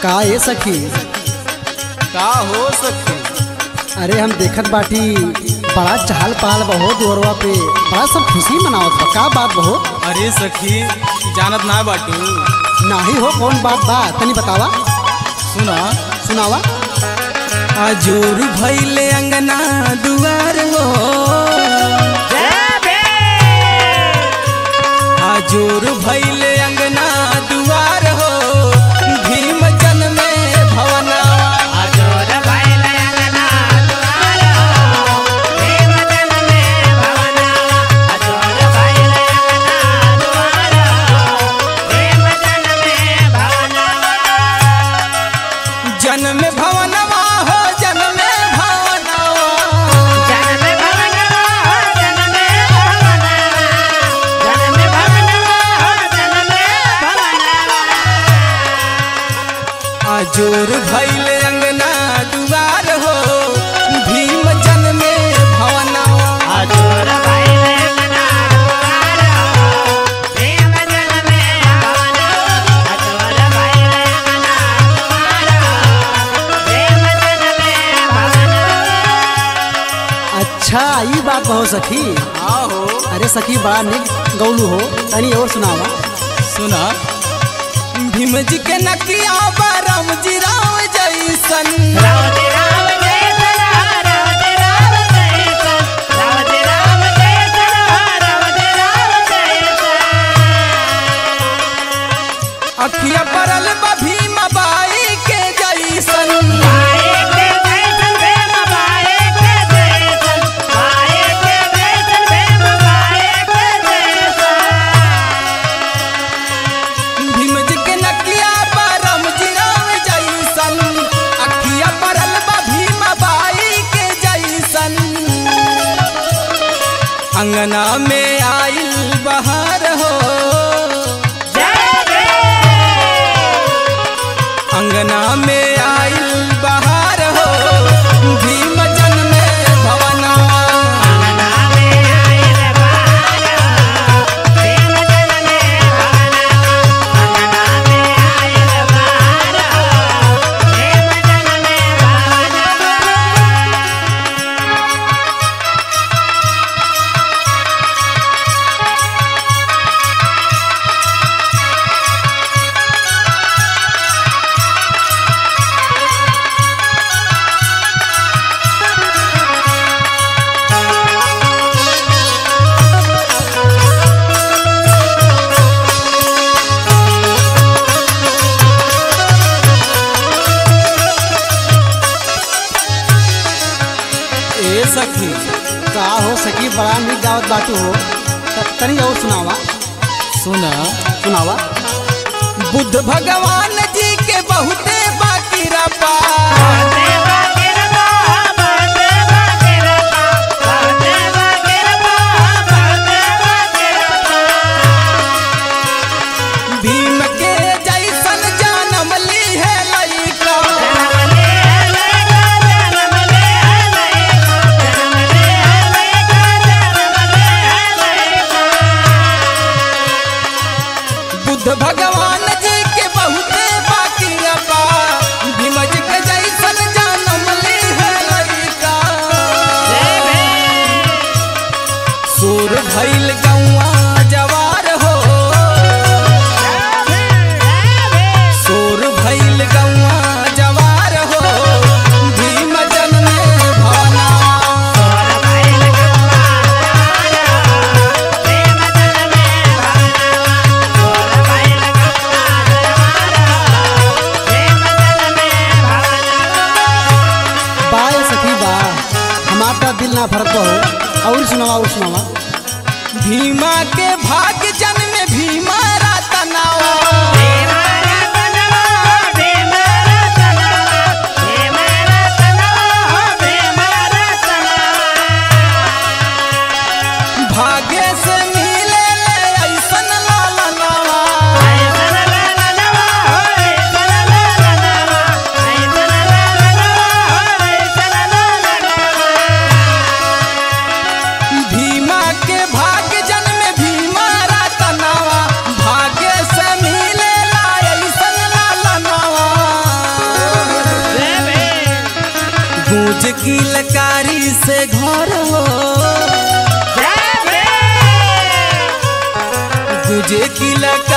का ए सखी का हो सखी अरे हम देखत बाटी बड़ा चहल पहल बहुत ओरवा पे बड़ा सब खुशी मनावत बा का बात बहो अरे सखी जानत ना बाटू नाही हो कौन बात बा तनी बतावा सुना सुनावा आजोर भैले अंगना दुआर हो आजोर भैले अंगना दुआर हो भीम जन में भवना जन में भवनवा हो जन में भवनवा आजोर भैले अंगना दुआर हो भीम जन में भवनवा अच्छा ई बात बहो सखी हाँ हो अरे सखी बड़ा निक गौलू हो तनी और सुनावा सुना भीम जी के नकिया बरम जी राम जैसन अखिया परल बा भीम बाई के जैसन भीम जी के नकिया बरम जी राम जैसन अखिया परल बा भीम बाई के जैसन अंगना में आइल बहार हो अंगना में आइल बहार हो भीम जन में भवना ए सखी का हो सखी बड़ा निक गावत बाटू हो त- तनी और सुनावा सुना सुनावा बुद्ध भगवान जी के बहुते बाकी रपा भीम के जैसन जानम ली है लइका बुद्ध भगवान जी के बहुते बाकी रपा से घर हो गुजे की लका